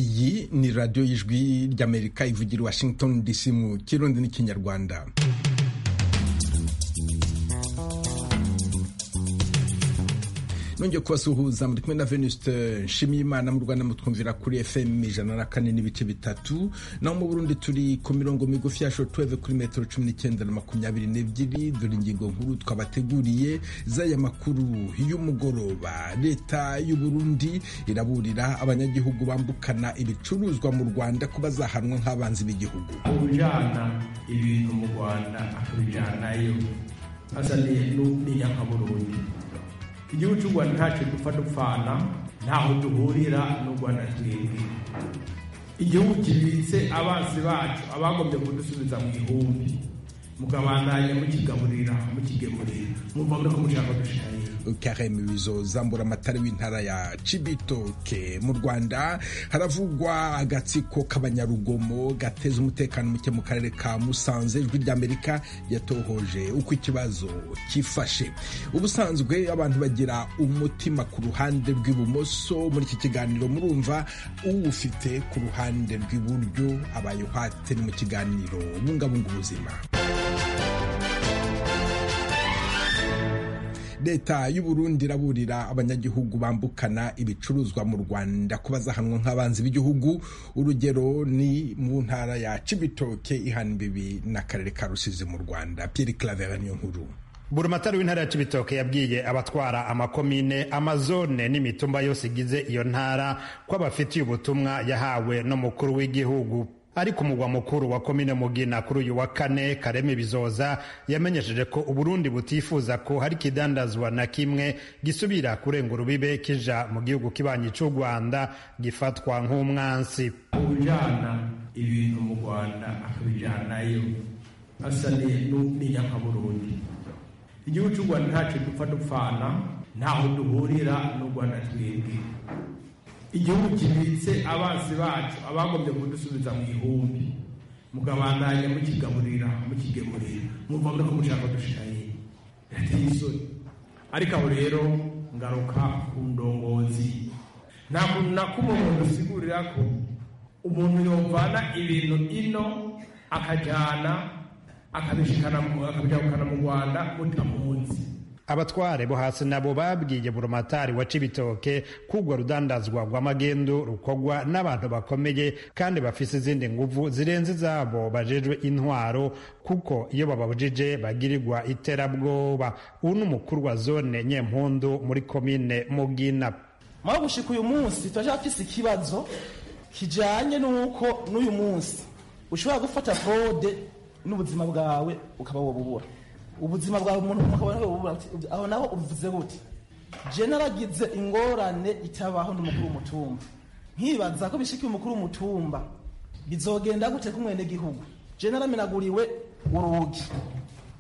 iyi ni radiyo y'ijwi ry'amerika ivugira washington dc mu kirundi n'ikinyarwanda nongeye kubasuhuza muri kumwe na venuste nshimiyimana mu rwanda mutwumvira kuri fm ijana na kane n'ibice bitatu naho mu burundi turi ku mirongo migufi ya shotuweve kuri metero cumi n'icyenda na makumyabiri n'ebyiri dore ingingo nkuru twabateguriye z'aya makuru y'umugoroba leta y'uburundi iraburira abanyagihugu bambukana ibicuruzwa mu rwanda ko bazahanwa nk'abanzi b'igihugu ujyana ibintu mu rwanda akabijyanayo azaniye n'inyankaburundi igihugu cy'u rwanda ntacyo dupfa dupfana ntaho duhurira n'u rwanda twebwe igihugu kibitse abansi bacu abagombye kudusubiza mu ihumbi mukabandanya mukigaburira mukigemurira mumva muri ko mushaka dushirayo kareme wizo zambura amatara w'intara ya cibitoke mu rwanda haravugwa agatsiko k'abanyarugomo gateza umutekano muke mu karere ka musanze ijwi ry'amerika yatohoje uko ikibazo kifashe ubusanzwe abantu bagira umutima ku ruhande rw'ibumoso muri iki kiganiro murumva uwufite ku ruhande rw'iburyo abaye uhate ni mu kiganiro bungabunga ubuzima leta y'uburundi iraburira abanyagihugu bambukana ibicuruzwa mu rwanda ko bazahanwa nk'abanzi b'igihugu urugero ni mu ntara ya cibitoke ihana imbibi n'akarere ka rusizi mu rwanda pierre clavera niyo nkuru buramatari w'intara ya cibitoke yabwiye abatwara amakomine amazone n'imitumba yose igize iyo ntara ko abafitiye ubutumwa yahawe n'umukuru w'igihugu ari ku mugwa mukuru wa komine mugina kuri uyu wa kane kareme bizoza yamenyesheje ko uburundi butifuza ko hari ikidandazwa na kimwe gisubira kurenga urubibe kija mu gihugu kibanyi cy'u rwanda gifatwa nk'umwansi ujana ibintu mu rwanda akabijanayo asaniye n'inyakaburundi igihugu cy'u rwanda ntacyo dupfa dupfana ntaho duhurira n'u rwanda twebwe igihugu kibitse abansi bacu abagombye kudusubiza mu ihumbi mukabandanya mukigaburira mukigemurira mumva muri ko mushaka dushiraye birateye isoni ariko aho rero ngaruka ku ndongozi nta kuntu na kumwe umuntu usigurira ko umuntu yovana ibintu ino akajyana akabijyana mu rwanda mutamunsi abatware bo hasi nabo babwiye burumatari wa cibitoke kugwa rudandazwa rw'amagendo rukorwa n'abantu bakomeye kandi bafise izindi nguvu zirenze izabo bajejwe intwaro kuko iyo bababujije bagirirwa iterabwoba ubu ni umukuru wa zone nyempundu muri komine mugina mwaho gushika uyu munsi turashaka fise ikibazo kijanye n'uko n'uyu munsi ushobora gufata frode n'ubuzima bwawe ukaba wobubura ubuzima bwawe umuntu aho naho ubivuze gute je naragize ingorane itabaho n'umukuru w'umutumba nkibaza ko bishikiye umukuru w'umutumba bizogenda gute kumwene gihugu je naramenaguriwe urugi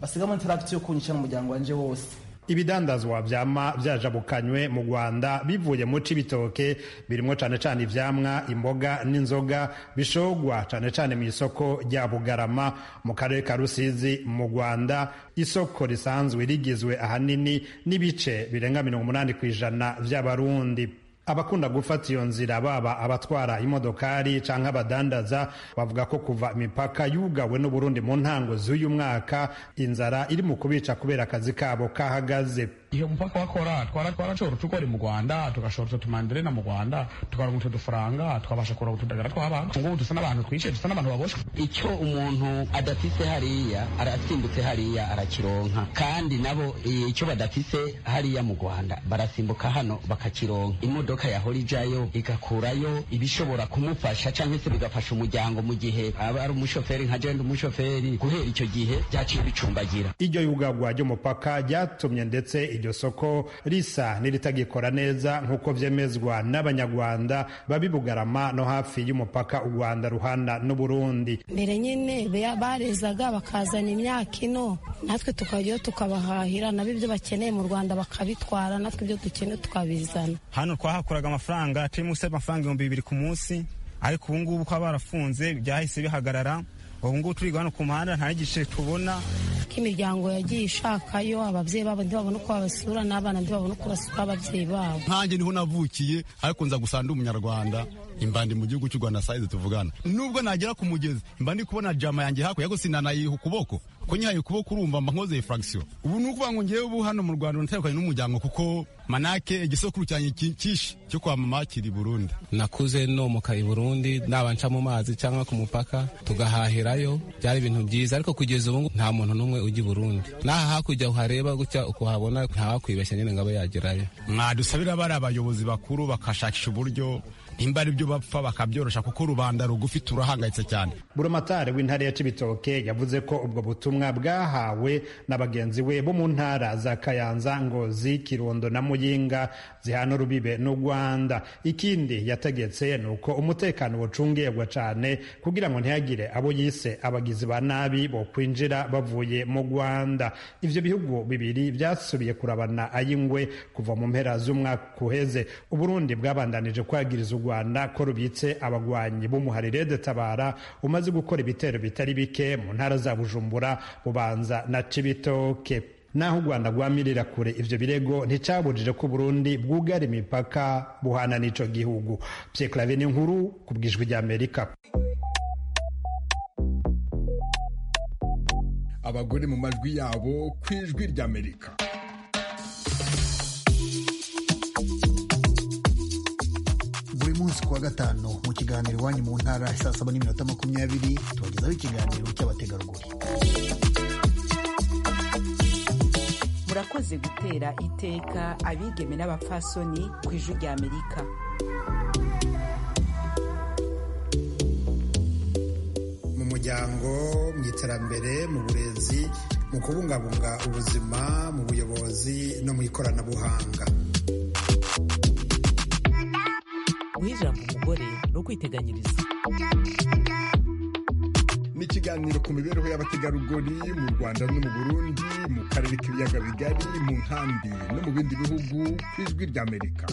basigamo interakiti yo kunyica n'umuryango wanje wose ibidandazwa vyama vyajabukanywe mu Rwanda bivuye mu cibitoke birimo cane cane ivyamwa imboga n'inzoga bishogwa cane cane mu isoko rya Bugarama mu karere ka Rusizi mu Rwanda isoko risanzwe rigizwe ahanini n'ibice birenga 80 kw'ijana vy'abarundi abakunda gufata iyo nzira baba abatwara imodokari cyangwa abadandaza bavuga ko kuva imipaka yugawe n'uburundi mu ntango z'uyu mwaka inzara iri mu kubica kubera akazi kabo kahagaze iyo umupaka wakora twarashobora utukori mu rwanda tugashora utumanderena mu rwanda tukaronka utu dufaranga twabasha kuronka utudagara tw'abantu ngubu dusa n'abantu twishe dusa n'abantu baboshwe icyo umuntu adafise hariya arasimbutse hariya arakironka kandi nabo icyo badafise hariya mu rwanda barasimbuka hano bakakironka imodoka imodoka yahora ijayo igakurayo ibishobora kumufasha cyangwa se bigafasha umuryango mu gihe aba ari umushoferi nka jenda umushoferi guhera icyo gihe byaciye bicumbagira iryo yugagwa ry'umupaka ryatumye ndetse iryo soko risa n'iritagikora neza nk'uko vyemezwa n'abanyarwanda babibugarama no hafi y'umupaka u rwanda ruhana n'uburundi mbere nyene barezaga bakazana imyaka ino natwe tukajyayo tukabahahira nabo ibyo bakeneye mu rwanda bakabitwara natwe ibyo dukeneye tukabizana hano twaha bakuraga amafaranga turi munsi y'amafaranga ibihumbi bibiri ku munsi ariko ubu ngubu ko barafunze byahise bihagarara ubu ngubu turi hano ku muhanda nta gice tubona ko imiryango yagiye ishakayo ababyeyi babo ntibabona uko babasura n'abana ntibabona uko basura ababyeyi babo nkanjye niho navukiye ariko nza gusanga ndi umunyarwanda imbandi mu gihugu cy'u Rwanda sayize tuvugana nubwo nagera ku mugezi imbandi kubona jama yanjye hakurya ariko sinanayiha ukuboko ko nyihaye ukuboko urumva mba nkoze refraction ubu ni ukuvuga ngo ngewe ubu hano mu Rwanda natandukanye n'umuryango kuko manake igisokuru cyanjye cyinshi cyo kwa mama kiri Burundi nakuze nomoka i Burundi naba nca mu mazi cyangwa ku mupaka tugahahirayo byari ibintu byiza ariko kugeza ubu nta muntu n'umwe ujya i Burundi n'aha hakurya uhareba gutya ukuhabona ntawakwibeshya nyine ngo abe yagerayo mwadusabira bari abayobozi bakuru bakashakisha uburyo nimba ari byo bapfa bakabyorosha kuko rubanda rugufi turahangayitse cyane buramatari w'intara ya cibitoke yavuze ko ubwo butumwa bwahawe na bagenzi we bo mu ntara za kayanza ngozi kirundo na muyinga zihana urubibe n'u rwanda ikindi yategetse ni uko umutekano wucungirwa cyane kugira ngo ntihagire abo yise abagizi ba nabi bo kwinjira bavuye mu rwanda ivyo bihugu bibiri byasubiye kurabana ay'ingwe kuva mu mpera z'umwaka uheze uburundi bwabandanije kwagiriza u rwanda ko rubitse abagwanyi b'umuharire de tabara umaze gukora ibitero bitari bike mu ntara za bujumbura bubanza na cibitoke naho u rwanda rwamirira kure ivyo birego nticabujije ko burundi bwugara imipaka buhana n'ico gihugu pyeklave ni nkuru ku bwijwi rya amerika abagore mu majwi yabo ku ijwi ry'amerika buri munsi kuwa gatanu mu kiganiro iwanyu mu ntara saa saba n'iminota makumyabiri tubagezaho ikiganiro cy'abategarugori murakoze gutera iteka abigeme n'abapfasoni ku ijwi rya amerika mu muryango mu iterambere mu burezi mu kubungabunga ubuzima mu buyobozi no mu ikoranabuhanga guha ijambo umugore ni ukwiteganyiriza ni ikiganiro ku mibereho y'abategarugori mu rwanda no mu burundi mu karere k'ibiyaga bigari mu nkambi no mu bindi bihugu ku ijwi ry'amerika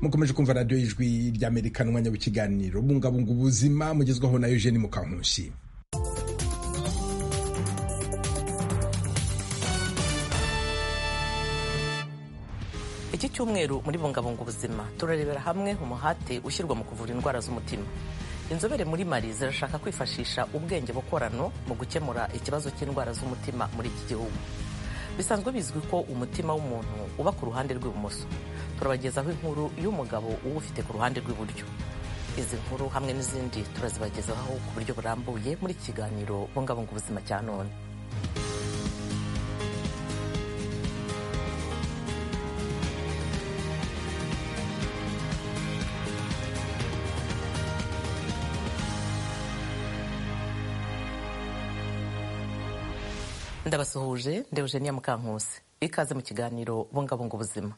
mukomeje kumva radiyo y'ijwi ry'amerika n'umwanya w'ikiganiro bungabunga ubuzima mugezwaho na eugene mukankushi iki cyumweru muri bungabunga ubuzima turarebera hamwe umuhate ushyirwa mu kuvura indwara z'umutima inzobere muri mari zirashaka kwifashisha ubwenge bukorano mu gukemura ikibazo cy'indwara z'umutima muri iki gihugu bisanzwe bizwi ko umutima w'umuntu uba ku ruhande rw'ibumoso turabagezaho inkuru y'umugabo uba ufite ku ruhande rw'iburyo izi nkuru hamwe n'izindi turazibagezaho ku buryo burambuye muri iki kiganiro bungabunga ubuzima cya none ndabasuhuje ndewugeniya mukankusi ikaze mu kiganiro bungabunga ubuzima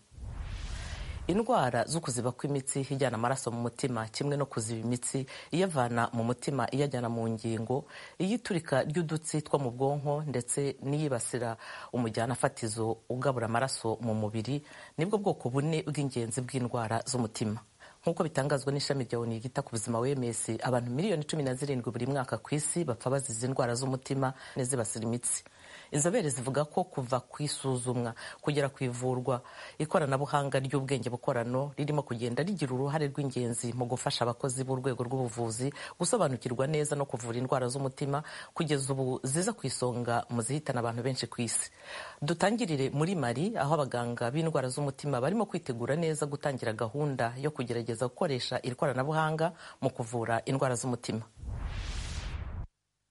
indwara zo kuziba kw'imitsi ijyana amaraso mu mutima kimwe no kuziba imitsi iyavana mu mutima iyajyana mu ngingo iyiturika ry'udutsi two mu bwonko ndetse n'iyibasira umujyana fatizo ugabura amaraso mu mubiri nibwo bwoko bune bw'ingenzi bw'indwara z'umutima nk'uko bitangazwa n'ishami rya oni ryita ku buzima wms abantu miliyoni cumi na zirindwi buri mwaka ku isi bapfa bazize indwara z'umutima n'izibasira imitsi inzobere zivuga ko kuva ku isuzumwa kugera ku ivurwa ikoranabuhanga ry'ubwenge bukorano ririmo kugenda rigira uruhare rw'ingenzi mu gufasha abakozi b'urwego rw'ubuvuzi gusobanukirwa neza no kuvura indwara z'umutima kugeza ubu ziza ku isonga mu zihitana abantu benshi ku isi dutangirire muri mari aho abaganga b'indwara z'umutima barimo kwitegura neza gutangira gahunda yo kugerageza gukoresha iri koranabuhanga mu kuvura indwara z'umutima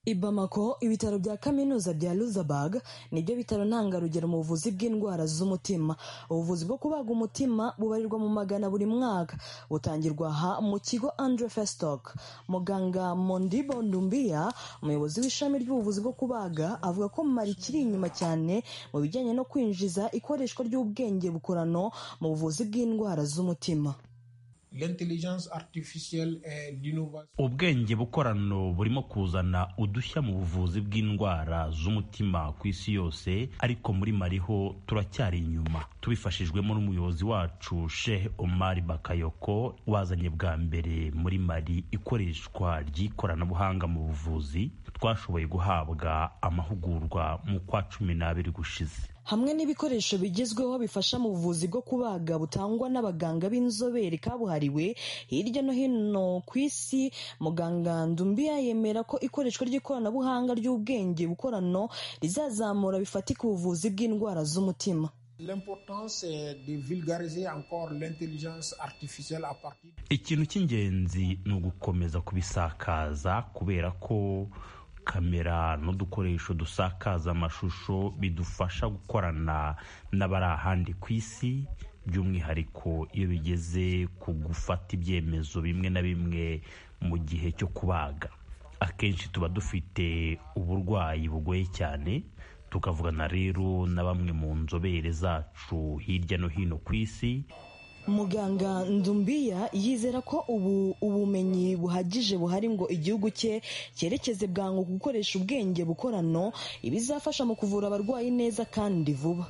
i Bamako ibitaro bya kaminuza bya Luxembourg nibyo bitaro ntangarugero mu buvuzi bw'indwara z'umutima ubuvuzi bwo kubaga umutima bubarirwa mu magana buri mwaka butangirwa aha mu kigo Andre Festock muganga Mondibo Ndumbia umuyobozi w'ishami ry'ubuvuzi bwo kubaga avuga ko Mali kiri inyuma cyane mu bijyanye no kwinjiza ikoreshwa ry'ubwenge bukorano mu buvuzi bw'indwara z'umutima ubwenge bukorano burimo kuzana udushya mu buvuzi bw'indwara z'umutima ku isi yose ariko muri mariho turacyari inyuma tubifashijwemo n'umuyobozi wacu Sheikh Omar Bakayoko wazanye bwa mbere muri mari ikoreshwa ry'ikoranabuhanga mu buvuzi twashoboye guhabwa amahugurwa mu kwa cumi n'abiri gushize hamwe n'ibikoresho bigezweho bifasha mu buvuzi bwo kubaga butangwa n'abaganga b'inzobere kabuhariwe hirya no hino ku isi muganga ndumbiya yemera ko ikoreshwa ry'ikoranabuhanga ry'ubwenge bukorano rizazamura bifatika ubuvuzi bw'indwara z'umutima L'importance c'est de vulgariser encore l'intelligence artificielle à partir ikintu cy'ingenzi ni ugukomeza kubisakaza kubera ko kamera n'udukoresho dusakaza amashusho bidufasha gukorana n'abari ahandi ku isi by'umwihariko iyo bigeze ku gufata ibyemezo bimwe na bimwe mu gihe cyo kubaga akenshi tuba dufite uburwayi bugoye cyane tukavugana rero na bamwe mu nzobere zacu hirya no hino ku isi muganga ndumbiya yizera ko ubu ubumenyi buhagije buhari ngo igihugu cye cyerekeze bwangu ku gukoresha ubwenge bukorano ibizafasha mu kuvura abarwayi neza kandi vuba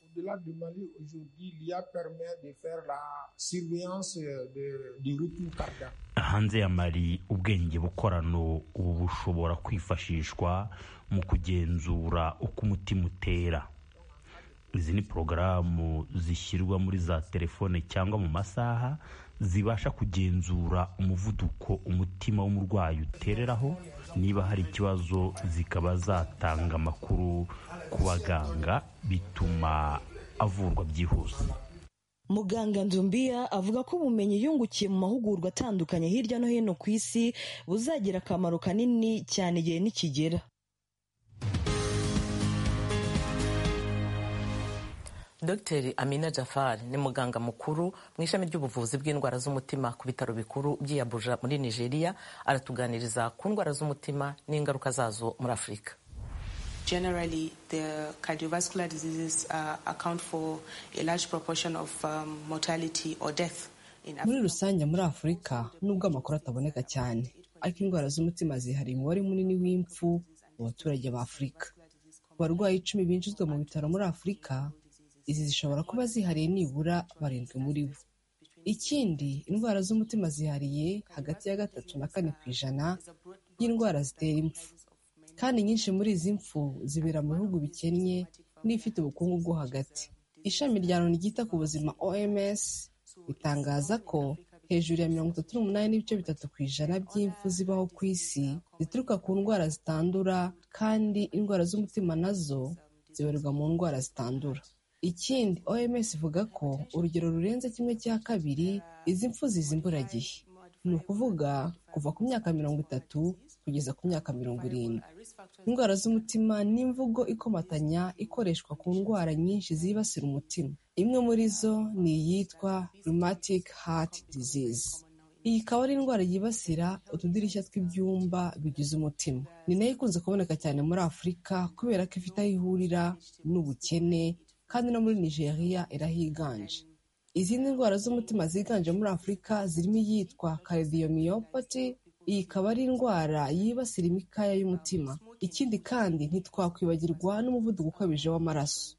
Au-delà du Mali, aujourd'hui, l'IA permet de faire la surveillance euh, de- du rythme cardiaque. hanze ya mari ubwenge bukorano ubu bushobora kwifashishwa mu kugenzura uko umutima utera izi ni porogaramu zishyirwa muri za telefone cyangwa mu masaha zibasha kugenzura umuvuduko umutima w'umurwayi utereraho niba hari ikibazo zikaba zatanga amakuru ku baganga bituma avurwa byihuse muganga ndumbiya avuga ko ubumenyi yungukiye mu mahugurwa atandukanye hirya no hino ku isi buzagira akamaro kanini cyane igihe nikigera Dr Amina Jafar ni muganga mukuru mu ishami ry'ubuvuzi bw'indwara z'umutima ku bitaro bikuru by'i Abuja muri Nigeria aratuganiriza ku ndwara z'umutima n'ingaruka zazo muri Afurika Generally, the cardiovascular diseases uh, account for a large proportion of um, mortality or death in muri Africa. rusange muri afurika nubwo amakuru ataboneka cyane ariko indwara z'umutima zihariye umubare munini w'impfu mu baturage ba afurika ku barwayi icumi binjizwa mu bitaro muri afurika izi zishobora kuba zihariye nibura barindwi muri bo ikindi indwara z'umutima zihariye hagati ya gatatu na kane ku ijana y'indwara zitera impfu kandi nyinshi muri izi mpfu zibera mu bihugu bikennye n'ibifite ubukungu bwo hagati ishami rya loni ryita ku buzima oms ritangaza ko hejuru ya mirongo itatu n'umunani n'ibice bitatu ku ijana by'impfu zibaho ku isi zituruka ku ndwara zitandura kandi indwara z'umutima nazo zibarirwa mu ndwara zitandura ikindi oms ivuga ko urugero rurenze kimwe cya kabiri izi mpfu ziza imburagihe ni ukuvuga kuva ku myaka mirongo itatu kugeza ku myaka mirongo irindwi indwara z'umutima ni imvugo ikomatanya ikoreshwa ku ndwara nyinshi zibasira umutima imwe muri zo ni iyitwa rheumatic heart disease iyi ikaba ari indwara yibasira utudirishya tw'ibyumba bigize umutima ni nayo ikunze kuboneka cyane muri afurika kubera ko ifite aho ihurira n'ubukene kandi no muri nigeria irahiganje izindi ndwara z'umutima ziganje muri afurika zirimo iyitwa cardiomyopathy iyi ikaba ari indwara yibasira imikaya y'umutima ikindi kandi ntitwakwibagirwa n'umuvuduko ukabije w'amaraso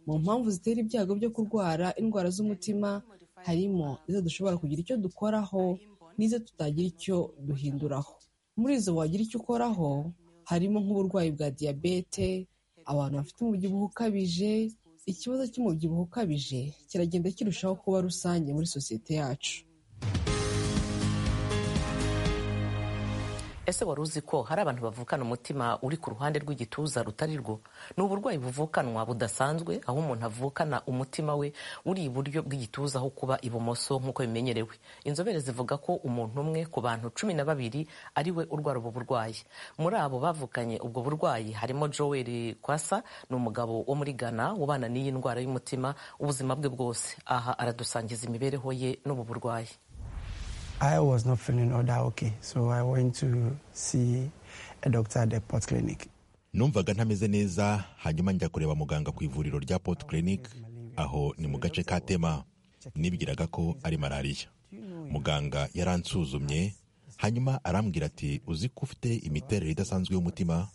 mu mpamvu zitera ibyago byo kurwara indwara z'umutima harimo izo dushobora kugira icyo dukoraho n'izo tutagira icyo duhinduraho muri izo wagira icyo ukoraho harimo nk'uburwayi bwa diyabete abantu bafite umubyibuho ukabije ikibazo cy'umubyibuho ukabije kiragenda kirushaho kuba rusange muri sosiyete yacu ese wari uzi ko hari abantu bavukana umutima uri ku ruhande rw'igituza rutari rwo ni uburwayi buvukanwa budasanzwe aho umuntu avukana umutima we uri iburyo bw'igituza aho kuba ibumoso nk'uko bimenyerewe inzobere zivuga ko umuntu umwe ku bantu cumi na babiri ari we urwara ubu burwayi muri abo bavukanye ubwo burwayi harimo joel kwasa ni umugabo wo muri ghana ubana n'iyi ndwara y'umutima ubuzima bwe bwose aha aradusangiza imibereho ye n'ubu burwayi I was not feeling all that okay, so I went to see a doctor at the Port Clinic. numvaga ntameze neza hanyuma njya kureba muganga ku ivuriro rya port clinic aho ni mu gace ka tema nibwiraga ko ari malariya muganga yaransuzumye hanyuma arambwira ati uzi ko ufite imiterere idasanzwe y'umutima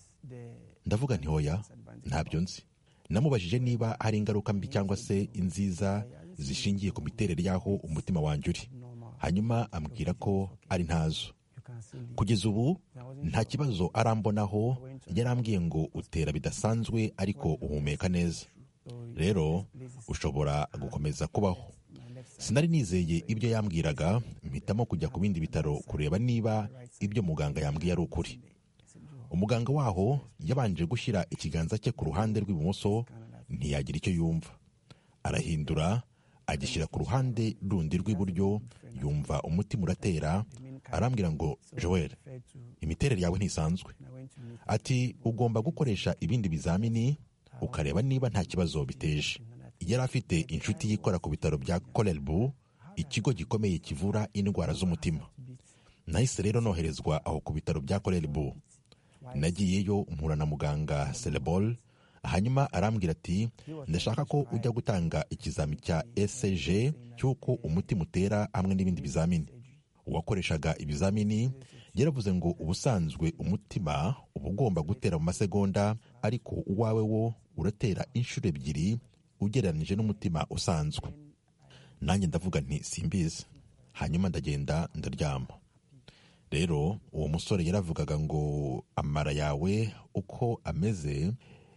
ndavuga nti hoya ntabyo nzi namubajije niba hari ingaruka mbi cyangwa se inziza zishingiye ku miterere y'aho umutima wanjye uri hanyuma ambwira ko ari ntazo kugeza ubu nta kibazo arambonaho yarambwiye ngo utera bidasanzwe ariko uhumeka neza rero ushobora gukomeza kubaho sinari nizeye ibyo yambwiraga mpitamo kujya ku bindi bitaro kureba niba ibyo muganga yambwiye ari ukuri umuganga waho yabanje gushyira ikiganza cye ku ruhande rw'ibumoso ntiyagira icyo yumva arahindura agishyira ku ruhande rundi rw'iburyo yumva umutima uratera arambwira ngo joel imiterere yawe ntisanzwe ati ugomba gukoresha ibindi bizamini ukareba niba nta kibazo biteje yari afite inshuti yikora ku bitaro bya korerbu ikigo gikomeye kivura indwara z'umutima nahise rero noherezwa aho ku bitaro bya korerbu nagiyeyo mpura na muganga serebol hanyuma arambwira ati ndashaka ko ujya gutanga ikizami cya ecg cy'uko umutima utera hamwe n'ibindi bizamini uwakoreshaga ibizamini yaravuze ngo ubusanzwe umutima uba ugomba gutera mu masegonda ariko uwawe wo uratera inshuro ebyiri ugereranyije n'umutima usanzwe nanjye ndavuga nti simbizi hanyuma ndagenda ndaryama rero uwo musore yaravugaga ngo amara yawe uko ameze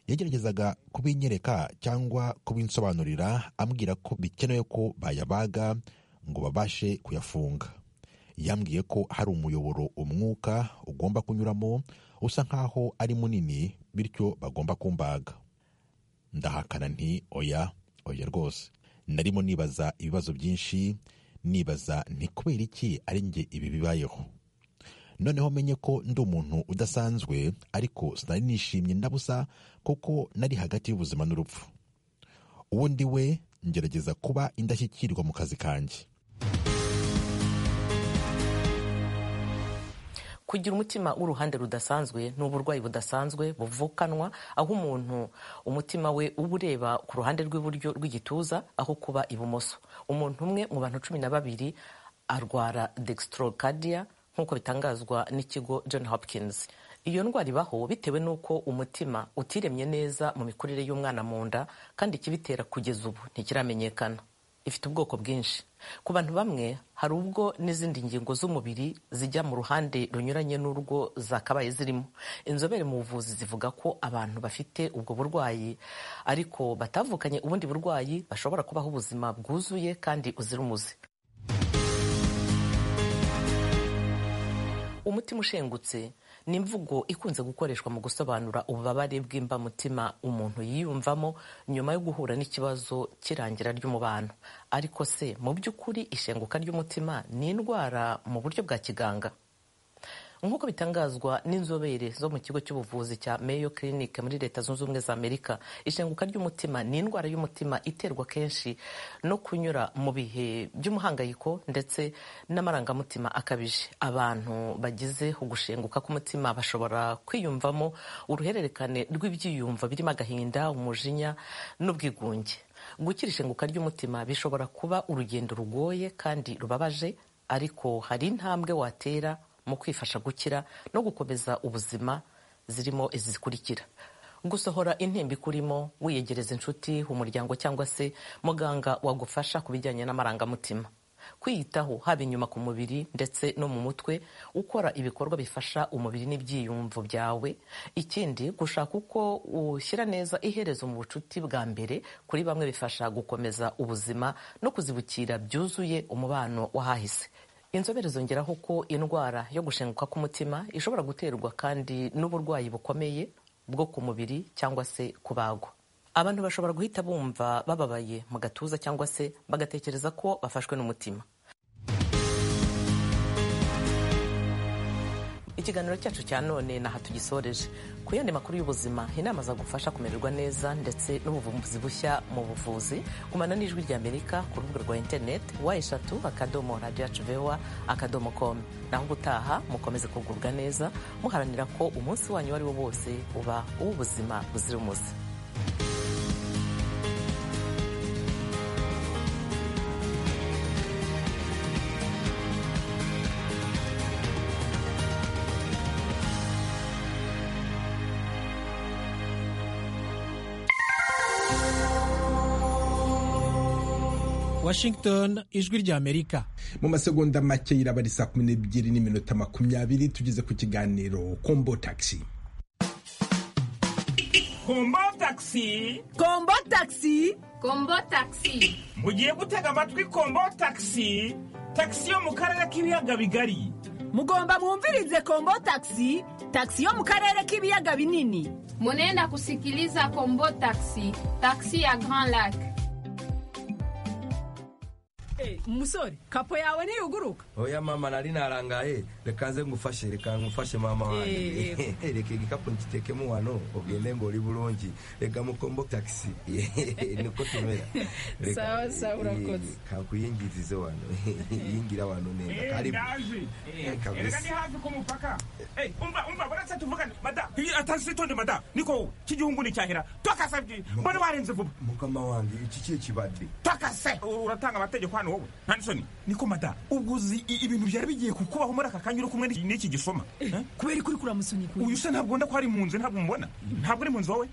yageragezaga kubinyereka cyangwa kubinsobanurira ambwira ko bikenewe ko bayabaga ngo babashe kuyafunga yambwiye ko hari umuyoboro umwuka ugomba kunyuramo usa nk'aho ari munini bityo bagomba kumbaga ndahakana nti oya oya rwose narimo nibaza ibibazo byinshi nibaza ni kubera iki ari njye ibi bibayeho noneho menye ko ndi umuntu udasanzwe ariko sinari nishimye ndabusa kuko nari hagati y'ubuzima n'urupfu uwo ndi we ngerageza kuba indashyikirwa mu kazi kanjye kugira umutima w'uruhande rudasanzwe ni uburwayi budasanzwe buvukanwa aho umuntu umutima we uba ureba ku ruhande rw'iburyo rw'igituza aho kuba ibumoso umuntu umwe mu bantu cumi na babiri arwara dextrocardia nk'uko bitangazwa n'ikigo john hopkins iyo ndwara ibaho bitewe n'uko umutima utiremye neza mu mikurire y'umwana mu nda kandi ikibitera kugeza ubu ntikiramenyekana ifite ubwoko bwinshi ku bantu bamwe hari ubwo n'izindi ngingo z'umubiri zijya mu ruhande runyuranye n'urwo zakabaye zirimo inzobere mu buvuzi zivuga ko abantu bafite ubwo burwayi ariko batavukanye ubundi burwayi bashobora kubaho ubuzima bwuzuye kandi uzira umuze umutima ushengutse ni imvugo ikunze gukoreshwa mu gusobanura ububabare bw'imbamutima umuntu yiyumvamo nyuma yo guhura n'ikibazo cy'irangira ry'umubano ariko se mu by'ukuri ishenguka ry'umutima ni indwara mu buryo bwa kiganga nk'uko bitangazwa n'inzobere zo mu kigo cy'ubuvuzi cya Mayo Clinic muri leta zunze ubumwe za Amerika ishenguka ry'umutima ni indwara y'umutima iterwa kenshi no kunyura mu bihe by'umuhangayiko ndetse n'amarangamutima akabije abantu bagize ugushenguka k'umutima bashobora kwiyumvamo uruhererekane rw'ibyiyumvo birimo agahinda umujinya n'ubwigunge gukira ishenguka ry'umutima bishobora kuba urugendo rugoye kandi rubabaje ariko hari intambwe watera mu kwifasha gukira no gukomeza ubuzima zirimo izi zikurikira gusohora intimba ikurimo wiyegereza inshuti umuryango cyangwa se muganga wagufasha ku bijyanye n'amarangamutima kwiyitaho haba inyuma ku mubiri ndetse no mu mutwe ukora ibikorwa bifasha umubiri n'ibyiyumvo byawe ikindi gushaka uko ushyira neza iherezo mu bucuti bwa mbere kuri bamwe bifasha gukomeza ubuzima no kuzibukira byuzuye umubano w'ahahise inzobere zongeraho ko indwara yo gushenguka k'umutima ishobora guterwa kandi n'uburwayi bukomeye bwo ku mubiri cyangwa se kubagwa abantu bashobora guhita bumva bababaye mu gatuza cyangwa se bagatekereza ko bafashwe n'umutima ikiganiro cyacu cya none naha tugisoreje ku yandi makuru y'ubuzima inama zagufasha kumererwa neza ndetse n'ubuvumbuzi bushya mu buvuzi gumana n'ijwi rya amerika ku rubuga rwa interineti wa eshatu akadomo radiyo yacu vewa akadomo komu naho ubutaha mukomeze kugubwa neza muharanira ko umunsi wanyu uwo ari wo wose uba uw'ubuzima buzira umuze washington ijwi rya amerika mu masegonda make yiraba ari saa kumi n'ebyiri n'iminota makumyabiri tugeze ku kiganiro kombo tagisi kombo takisi kombo takisi kombo takisi mugiye gutega amatwi kombo takisi takisi yo mu karere k'ibiyaga bigari mugomba mwumvirize kombo takisi takisi yo mu karere k'ibiyaga binini munenda kusikiliza kombo takisi takisi ya grand lac umusore kapo yawe ntiyuguruka oya mama nari narangaye reka nze ngufashe reka ngufashe mama Eh, wanjye reka igikapu ngitekemo wano ugende ngori bulungi reka mukombo taxi niko tumera Reka, Sawa, sawa, eh, urakoze. kakuyingirize wano yingira wano neza Eh, karibu ndaje Eh, erega ni kabisa hafi ku mupaka Eh, umva umva baratse tuvugane mada iyi atagisi tonde mada niko cy'igihugu nicyahera twakasabye mbone warenze vuba mukama wanjye iki kiye kibadde twakase uratanga amategeko hano wowe nta nisoni niko mada ubwo uzi i- ibintu byari bigiye kukubaho muri aka kanya uri kumwe n'iki- n'iki gisoma kubera ikuri kuramusoni kuyi uyu se ntabwo nda ko ari mu nzu ntabwo mubona ntabwo uri mu nzu wowe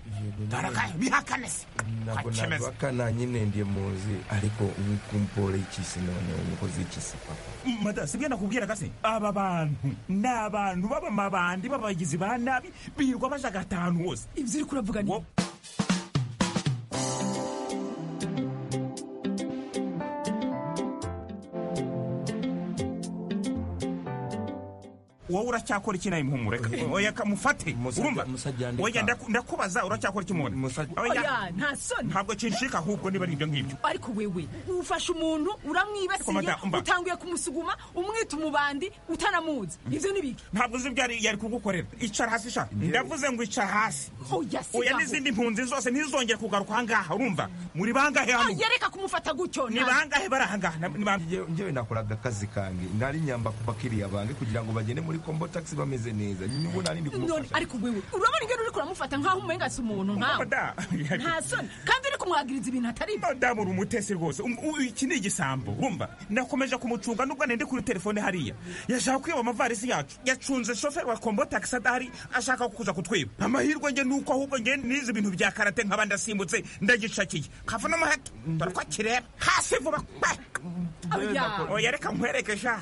tarakaye bihakane se ntabwo Akimeze. nabakana nyine ndi muzi ariko nkumpore ikisi noneho umukozi ikisi papa mada sibyo nakubwira gase aba bantu ni abantu b'abamabandi b'abagizi ba nabi birirwa bajaga ahantu hose ibyo uri kuravuga ni wowe uracyakora iki nawe muhumureka oya kamufate urumva oya ndaku- ndakubaza uracyakora iki mubona Oya, nta soni ntabwo kinshika ahubwo niba ari ibyo ngibyo ariko wewe ufashe umuntu uramwibasiye Komanda, umva. utanguye kumusuguma umwita umubandi utanamuzi ibyo ni biki ntabwo uzi ibyo ari- yari kugukorera icara hasi sha ndavuze ngo icara hasi Oya, si oya gaho. n'izindi mpunzi zose ntizongere kugaruka ahangaha urumva muri bangahe hano Oya, reka kumufata gutyo ni nta- bangahe bari ahangaha ngewe nakoraga akazi kange nari nyamba ku bakiriya bange kugira ngo bagende muri kombo taxi bameze neza nibwo nari ndi none kumufasha ariko wewe urabona ingero uri kuramufata nk'aho umenga si umuntu nkawe nta soni kandi uri kumwagiriza ibintu atari byo ndamura umutesi rwose Um- u- iki ni igisambo wumva nakomeje kumucunga nubwo nende kuri telefone hariya yashaka kwiba amavarisi yacu yacunze shoferi wa kombo taxi adahari ashaka kuza kutwiba amahirwe nge nuko ahubwo nge nize ibintu bya karate nkaba ndasimbutse ndagishakiye kava n'umuheto dore ko kireba hasi vuba kwe Oya. oya reka nkwereke sha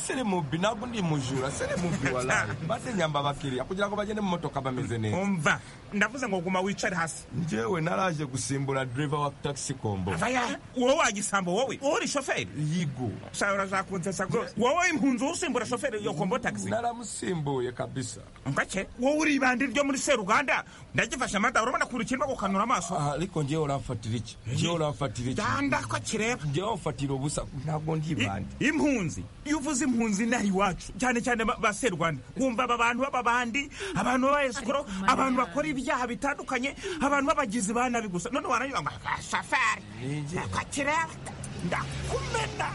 sere mubi ntabwo ndi mujura sere mubi walayi maze nyamba abakiriya kugira ngo bagende mu motoka bameze neza umva ndavuze ngo guma wicare hasi ngewe naraje gusimbura driver wa taxi kombo vaya wowe wagisambo wowe wowe uri shoferi yigo shara zakunsesa rwose wowe impunzi usimbura shoferi yo kombo taxi naramusimbuye kabisa ngake wowe uri ibandi ryo muri seruganda ndagifashe amata urabona kuri kirimo gukanura amaso ariko ngewe uramfatira iki ngewe uramfatira iki danda ko kireba ngewe umfatira ubusa ntabwo ndi ibandi impunzi iyo uvuze impunzi inaha iwacu cyane cyane ba- ba seruganda wumva aba bantu b'ababandi abantu b'abayesikoro abantu bakora ibyaha bitandukanye abantu b'abagizi ba nabi gusa none warangira ngo "Ah, shoferi ko kireba ndakumena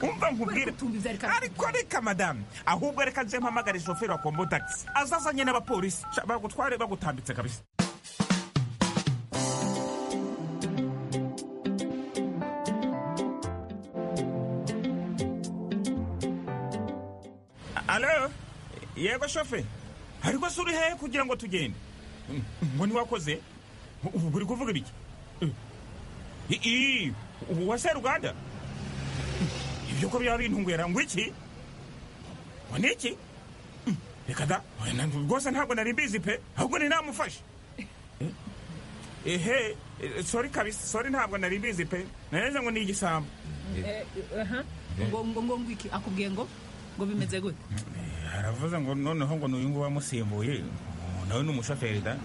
umva nkubwire ariko reka madamu ahubwo reka nze mpamagare shoferi wa kombo taxi azazanye n'abapolisi Sha, bagutware bagutambitse kabisa alo yego shofe ariko se uri hehe kugira ngo tugende ngo ntiwakoze ubu uri kuvuga ibiki I- i- wa seruganda ibyo ko byaba bintungwera ngo iki ngo ni iki reka da oya, na- rwose ntabwo nari mbizi pe ahubwo ni namufashe ehe eh, sori kabisa sori ntabwo nari mbizi pe nareze ngo ni igisambo Eh, aha. ngo ngo ngo ngo iki akubwiye ngo ngo bimeze gute aravuze ngo noneho ngo n'uyu nguyu wamusimbuye nawe ni umushoferi da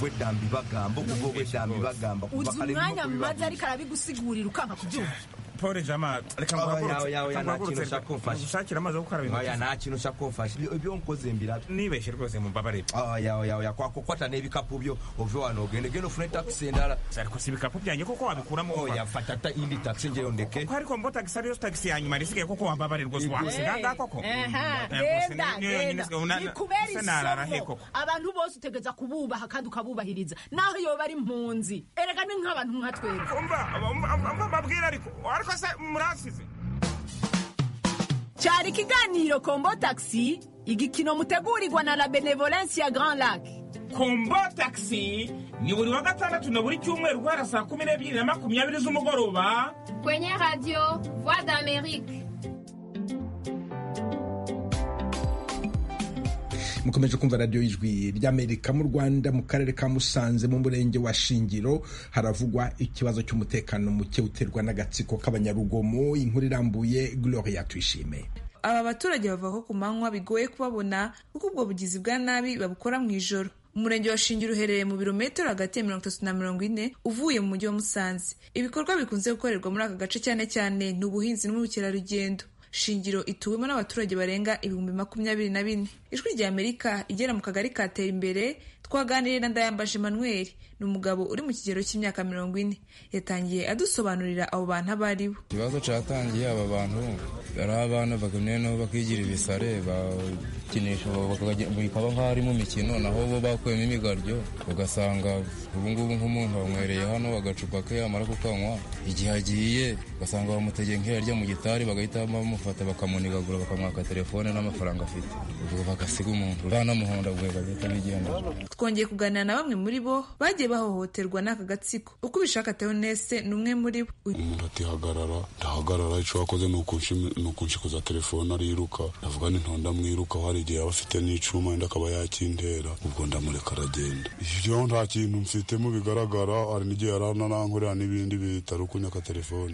wowe dambi bagamba ubwo wowe dambi bagamba uzi umwanya maze ariko arabigusigurira ukanka kubyumva pole jama reka Oya, oya, oya, nguhaguruke nta kintu ushaka kumfasha. nshakira amazi yo gukaraba Oya, nta kintu ushaka kumfasha Ibyo- ibyo nkoze mbira nibeshye rwose mumbabarire oya oya oya kwakukwata n'ibikapu byo uve wano ugende genda ufune taxi ndara ariko si ibikapu byanjye kuko wabikuramo oya fata ta indi taxi ngewe ndeke ko ariko mbo tagisi ariyo tagisi ya nyuma risigaye kuko wambabare rwose wahose nganga koko Aha, Eh, rwose genda, ni- niyo yonyine genda. sigaye una- Ni kubera se narara he isomo koko abantu bose utegeza kububaha kandi ukabubahiriza naho iyo bari impunzi erega ni nk'abantu nka twebwe mbabwira ariko ariko se murasize cyari ikiganiro kombo taxi igikino mutegurirwa na la benevolence ya grand lac kombo taxi ni buri wa gatandatu na buri cyumweru guhera saa kumi n'ebyiri na makumyabiri z'umugoroba kwenye radio voix d'amerique mukomeje kumva radiyo y'ijwi ry'amerika mu rwanda mu karere ka musanze mu murenge wa shingiro haravugwa ikibazo cy'umutekano muke uterwa n'agatsiko k'abanyarugomo inkuru irambuye gloria tuyishime aba baturage bavuga ko ku manywa bigoye kubabona kuko ubwo bugizi bwa nabi babukora mu ijoro umurenge wa shingiro uherereye mu birometero hagati ya mirongo itatu na mirongo ine uvuye mu mujyi wa musanze ibikorwa bikunze gukorerwa muri aka gace cyane cyane ni ubuhinzi n'ubukerarugendo shingiro ituwemo n'abaturage barenga ibihumbi makumyabiri na bine ijwi rya amerika igera mu kagari katera imbere twaganiriye na ndayambaje manuel ni umugabo uri mu kigero cy'imyaka mirongo ine yatangiye adusobanurira abo bantu abo ari bo ikibazo cyatangiye aba bantu ari abana bagamye nabo bakigira ibisare bakinisha bikaba nk'aho ari mu mikino naho bo bakuyemo imigaryo ugasanga ubungubu nk'umuntu bamwereye hano agacupa ke yamara kukanywa igihe agiye ugasanga bamutegeye nk'iyarya mu gitari bagahita bamufata bakamunigagura bakamwaka telefone n'amafaranga afite ubwo bagasiga umuntu banamuhonda bwe bagahita bigendera twongeye kuganira na bamwe muri bo bagiye bahohoterwa n'aka gatsiko uko ubishaka teonese ni umwe muri bo umuntu ati hagarara ndahagarara icyo wakoze ni ukunshikuza telefone ariruka ndavuga ni ntonda mwiruka hari igihe yaba afite n'icuma wenda akaba yakintera ubwo ndamureka aragenda iyo nta kintu mfitemo bigaragara hari n'igihe yarananankorera n'ibindi bitari ukunyaka telefone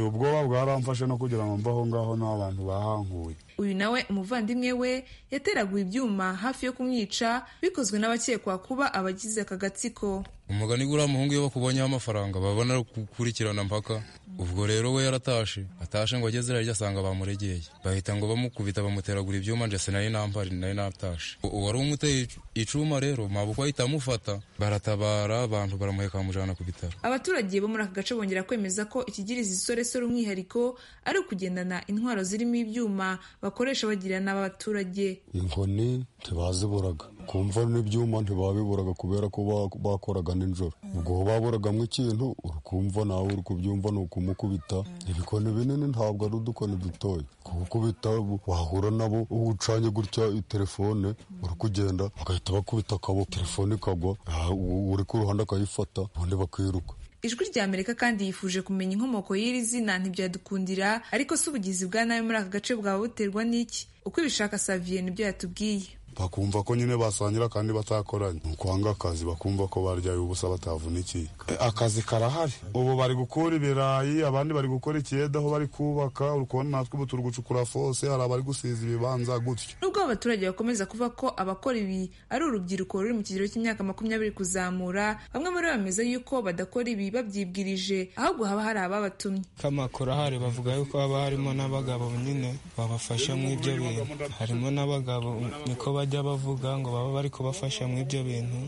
ubwoba bwaramfashe no kugira ngo mbaho ngaho n'abantu bahankuye uyu nawe umuvandimwe we yateraguye ibyuma hafi yo kumwica bikozwe n'abakekwa kuba abagize aka gatsiko umugani guriya muhungu iyo bakubonyeho amafaranga babona gukurikirana mpaka ubwo rero we yaratashe atashe ngo ageze hirya asanga bamuregeye bahita ngo bamukubita bamuteragura ibyuma njye sinari nampari nari natashe uwari umuteye icuma rero mabuko ahita amufata baratabara abantu baramuheka bamujyana ku bitaro abaturage bo muri aka gace bongera kwemeza ko ikigiriza isoresore umwihariko ari ukugendana intwaro zirimo ibyuma bakoresha bagirana n'abaturage inkoni ntibaziburaga kumva n'ibyuma ntibabiburaga kubera ko bakoraga nijoro ubwo baburagamo ikintu urukumva nawe uri kubyumva ni ukumukubita ibikoni binini ntabwo ari udukoni dutoya kubukubita wahura nabo ucanye gutya telefone uri kugenda bagahita bakubita akaboko telefone ikagwa uri ku ruhande akayifata ubundi bakiruka ijwi rya amerika kandi yifuje kumenya inkomoko y'iri zina ntibyadukundira ariko si ubugizi bwa nabi muri aka gace bwaba buterwa n'iki uko ibishaka saviye nibyo yatubwiye bakumva ko nyine basangira kandi batakoranye ni ukwanga akazi bakumva ko baryaye ubusa batavunikiye akazi karahari ubu bari gukura ibirayi abandi bari gukora ikiyede aho bari kubaka uri kubona natwe ubu turi gucukura fose hari abari gusiza ibibanza gutyo nubwo abaturage bakomeza kuvuga ko abakora ibi ari urubyiruko ruri mu kigero cy'imyaka makumyabiri kuzamura bamwe muri bo bameze yuko badakora ibi babyibwirije ahubwo haba hari ababatumye kamakuru ahari bavuga yuko haba harimo n'abagabo nyine babafasha mu ibyo bintu harimo n'abagabo niko bajya bavuga ngo baba bari kubafasha mu ibyo bintu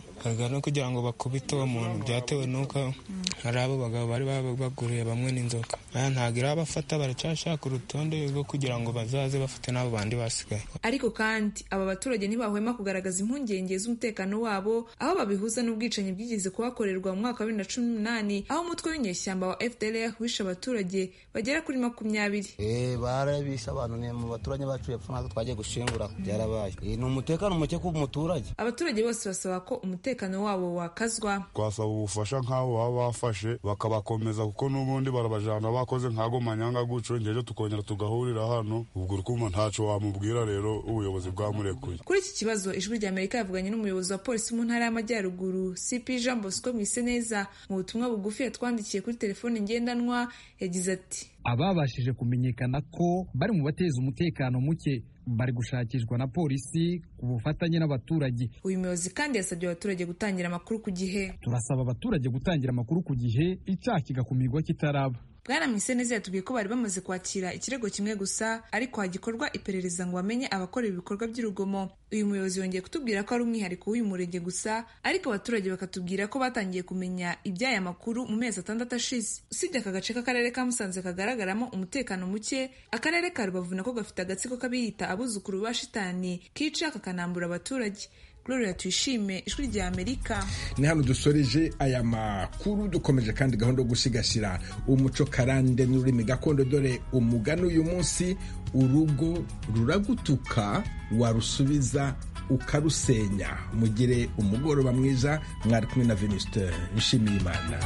no kugira ngo bakubite uwo muntu byatewe n'uko hari abo bagabo bari baguriye bamwe n'inzoka ntabwo irabafata baracyashaka urutonde rwo kugira ngo bazaze bafate n'abo bandi basigaye ariko kandi aba baturage ntibahwema kugaragaza impungenge z'umutekano wabo aho babihuza n'ubwicanyi bwigeze kuhakorerwa mu mwaka wa bibiri na cumi n'umunani aho umutwe w'inyeshyamba wa fdr wishe abaturage bagera kuri makumyabiri barabishe abantu mu baturanyi bacu yapfa natwe twagiye gushingura byarabaye umutekano muke ku muturage abaturage bose basaba ko umutekano wabo wakazwa twasaba ubufasha nk'abo baba bafashe bakabakomeza kuko n'ubundi barabajana bakoze nk'ago manyanga guco ngejo tukongera tugahurira hano ubwo urikuma ntaco wamubwira rero ubuyobozi bwamurekuye kuri iki kibazo ijwi rya amerika yavuganye n'umuyobozi wa polisi mu ntara y'amajyaruguru cp jean bosco mwiseneza mu butumwa bugufi yatwandikiye kuri telefone ngendanwa yagize ati ababashije kumenyekana ko bari mu bateza umutekano muke bari gushakishwa na polisi ku bufatanye n'abaturage uyu muyobozi kandi yasabye abaturage gutangira amakuru ku gihe turasaba abaturage gutangira amakuru ku gihe icyaha kigakumirwa kitaraba bwana mwiseneza yatubwiye ko bari bamaze kwakira ikirego kimwe gusa ariko hagikorwa iperereza ngo bamenye abakora ibikorwa by'urugomo uyu muyobozi yongeye kutubwira ko ari umwihariko w'uyu murenge gusa ariko abaturage bakatubwira ko batangiye kumenya iby'aya makuru mu mezi atandatu ashize usibye aka gace k'akarere ka musanze kagaragaramo umutekano muke akarere ka rubavu nako gafite agatsiko k'abiyita abuzukuru ba shitani kica kakanambura abaturage gloria tuyishime ijwi rya amerika ni hano dusoreje aya makuru dukomeje kandi gahunda yo gusigasira umuco karande n'ururimi gakondo dore umugani uyu munsi urugo ruragutuka warusubiza ukarusenya mugire umugoroba mwiza mwari kumwe na venuste nshimiyimana